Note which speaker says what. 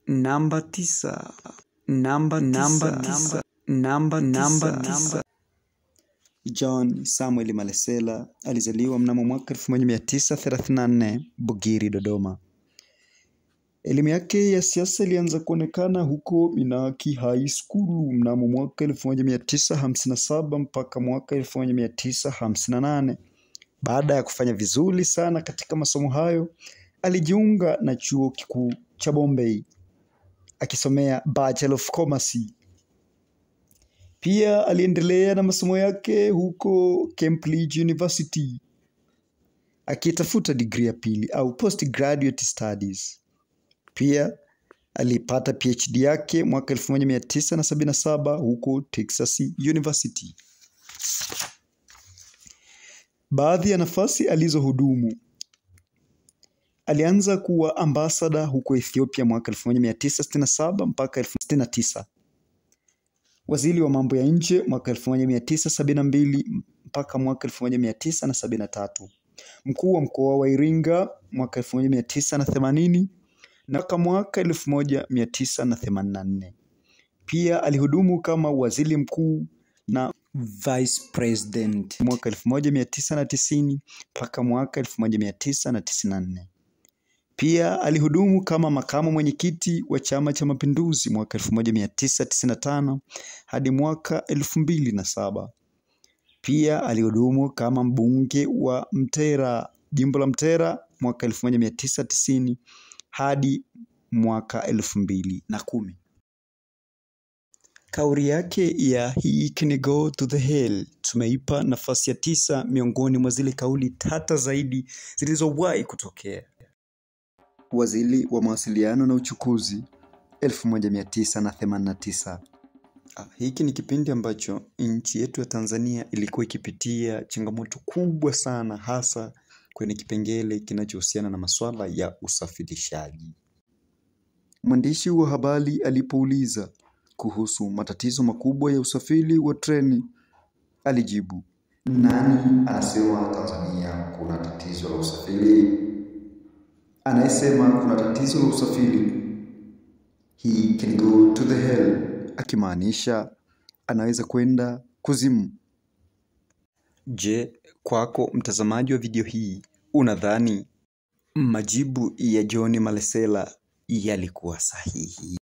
Speaker 1: Namba tisa. Namba namba tisa. Namba namba tisa. John Samuel Malesela alizaliwa mnamo mwaka 1934 Bugiri, Dodoma. Elimu yake ya siasa ilianza kuonekana huko Minaki High School mnamo mwaka 1957 mpaka mwaka 1958. Baada ya kufanya vizuri sana katika masomo hayo, alijiunga na chuo kikuu cha Bombay akisomea Bachelor of Commerce. Pia aliendelea na masomo yake huko Cambridge University akitafuta digrii ya pili au postgraduate studies. Pia alipata PhD yake mwaka 1977 huko Texas University. Baadhi ya nafasi alizohudumu: alianza kuwa ambasada huko Ethiopia mwaka 1967 mpaka 1969, waziri wa mambo ya nje mwaka 1972 mpaka mwaka 1973, mkuu wa mkoa wa Iringa mwaka 1980 na mpaka mwaka 1984. Pia alihudumu kama waziri mkuu na vice president mwaka 1990 mpaka mwaka 1994. Pia alihudumu kama makamu mwenyekiti wa Chama cha Mapinduzi mwaka 1995 hadi mwaka 2007. Pia alihudumu kama mbunge wa Mtera, jimbo la Mtera mwaka 1990 hadi mwaka elfu mbili na kumi. Kauli yake ya he can go to the hell tumeipa nafasi ya tisa miongoni mwa zile kauli tata zaidi zilizowahi kutokea. Waziri wa mawasiliano na uchukuzi 1989. Ah, hiki ni kipindi ambacho nchi yetu ya Tanzania ilikuwa ikipitia changamoto kubwa sana hasa kwenye kipengele kinachohusiana na masuala ya usafirishaji. Mwandishi wa habari alipouliza kuhusu matatizo makubwa ya usafiri wa treni, alijibu,
Speaker 2: Nani anasema Tanzania kuna tatizo la usafiri? Anayesema kuna tatizo la usafiri, he can go to the hell.
Speaker 1: akimaanisha anaweza kwenda kuzimu. Je, kwako mtazamaji wa video hii, unadhani majibu ya John Malesela yalikuwa sahihi?